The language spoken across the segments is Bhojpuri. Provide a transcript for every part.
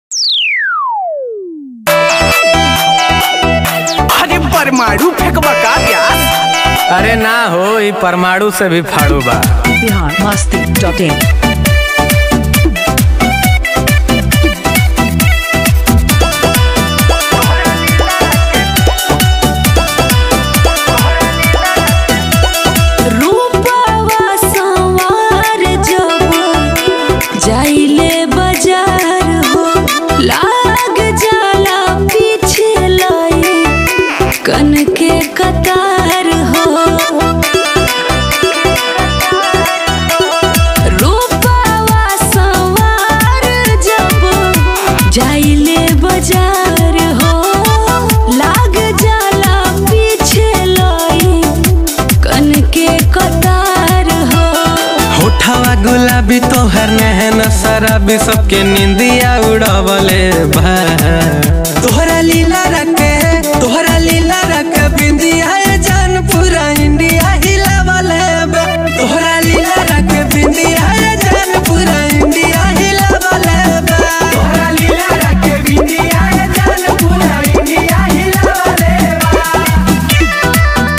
अरे परमाणु फेंकबा का प्यास अरे ना हो ई परमाणु से भी फाड़ू बा बिहार मस्ती डॉट इन रूपवा संवार जब जाइले बाजार हो लाग जाला पीछे लाई कन के कतार हो रूपवा संवार जब जाइले बाजार हो लाग जाला पीछे लाई कन के कतार हो होठवा गुलाबी तोहर नहन शराबी सबके निंदिया उड़वले बा तोहरा लीला रखे तोहरा लीला रख बिंदिया ये जान पूरा इंडिया हिलावले बा तोहरा लीला रख बिंदिया ये जान पूरा इंडिया हिलावले बा तोहरा लीला रख बिंदिया ये जान पूरा इंडिया हिलावले बा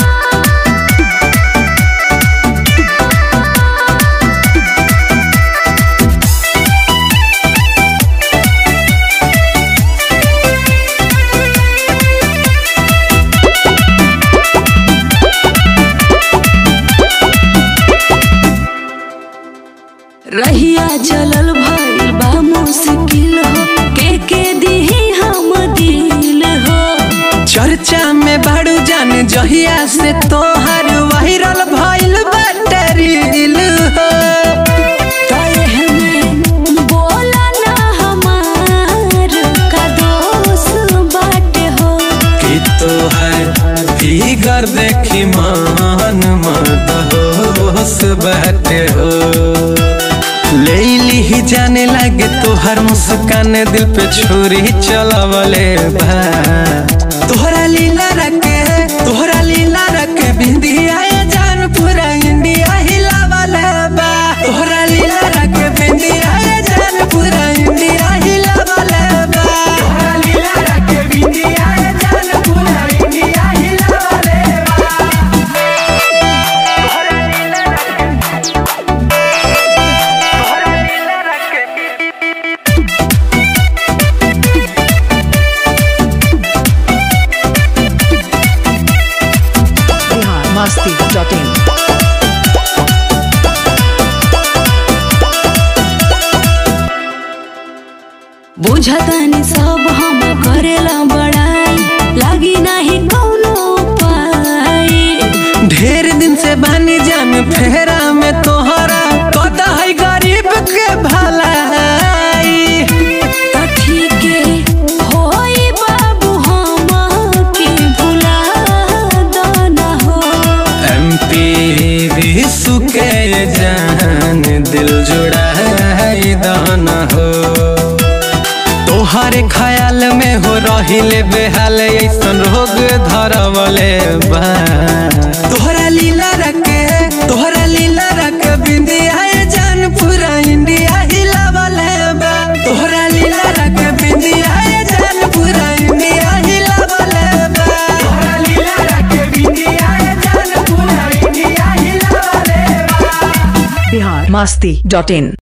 रहिया चलल भइल बा मुश्किल हो के के दिही हम दिल हो चर्चा में बाड़ू जान जहिया से तोहर वायरल भइल बाटे रील हो तहे में बोला ना हमार का दोष बाटे हो कि तोहर फिगर देखी मान मत होश बाटे हो ले ली जाने लगे तोहर मुस्कान दिल पे छुरी चलवले बा तोहरा लीला रखे तोहरा लीला रखे बिंदिया ये जान पूरा इंडिया हिलावले बा तोहरा लीला रखे बिंदिया ये जान पूरा इंडिया हिलावले बा तोहरा लीला रखे बिंदिया ये जान पूरा इंडिया हिलावले बा बिहार मस्ती डॉट इन बुझतानी सब हम करेला बड़ाई लागी नाही कौनो उपाय ढेर दिन से बानी जान फेरा में तोहरा कदा है गरीब के भलाई ठीके होई बाबू हम के भुला दना हो एमपी विशु के जान दिल जुड़ा है दाना हो तोहरे ख्याल में हो रहिले बेहाल ऐसन रोग धरवले बा तोहरा लीला रखे तोहरा लीला रख बिंदिया ये जान पूरा इंडिया हिलावले बा तोहरा लीला रख बिंदिया ये जान पूरा इंडिया हिलावले बा तोहरा लीला रख बिंदिया ये जान पूरा इंडिया हिलावले बा बिहार मस्ती डॉट इन